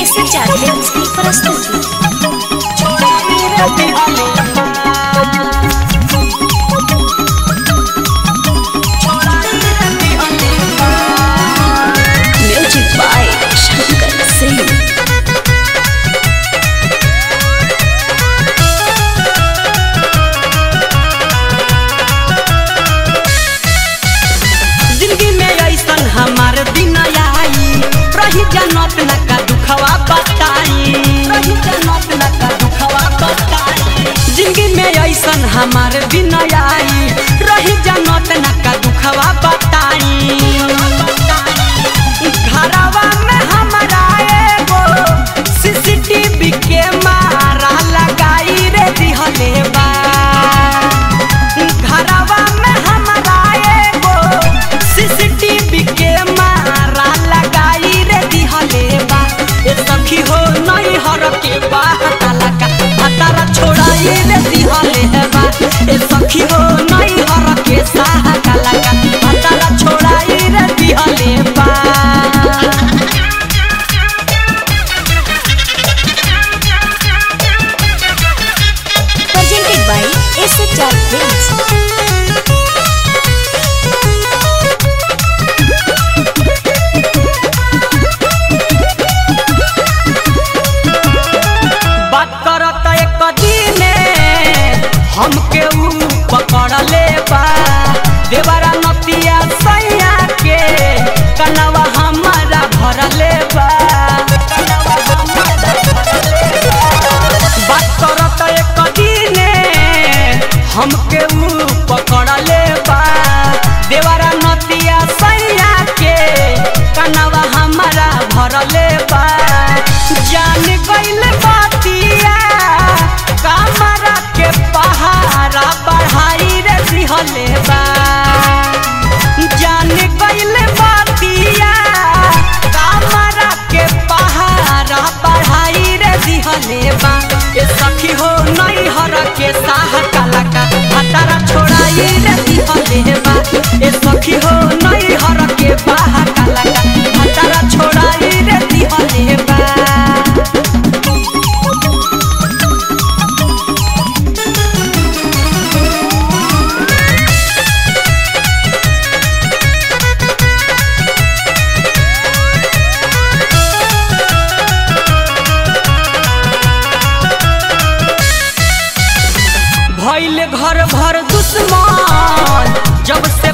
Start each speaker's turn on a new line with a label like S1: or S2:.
S1: ऐसे चाहते हैं उसकी प्रस्तुति म्यूजिक बाय शंकर सिंह
S2: जिंदगी में ऐसन हमार दिन आई रही जनत न का दुखवा बताई रही जनत न का दुखवा बताई जिंदगी में ऐसन हमार दिन आई रही जनत न का दुखवा बताई घरवा में हमारा एगो सीसीटीवी के मारा लगाई रे दिहले बा घरवा में हमारा एगो सीसीटीवी के मारा लगाई रे दिहले बा ए सखी हो नहीं हर के बा हताला का हतारा छोड़ाई रे दिहले बा ए सखी हो नहीं हर के साहा काला का हतारा छोड़ाई रे दिहले बा
S1: presented by SHR Films.
S2: बात करत एक दिने हमके ऊ पकड़ ले बा देवरा नतिया सैया के कनवा हमारा भर ले बा बात करत एक दिने हमके ऊ पकड़ ले बा देवरा नतिया सैया के कनवा हमारा भर ले बा जान गइल बातिया कमरा के पहाड़ा बढ़ाई रे दिहले बा जान गइल बातिया कमरा के पहाड़ा बढ़ाई रे दिहले बा ए सखी हो नहीं हर के साह काला का हतारा छोड़ाई रे दिहले बा ए सखी हो नहीं हर के बाह काला का हतारा छोड़ाई रे दिहले बा भइल घर भर दुश्मन जब से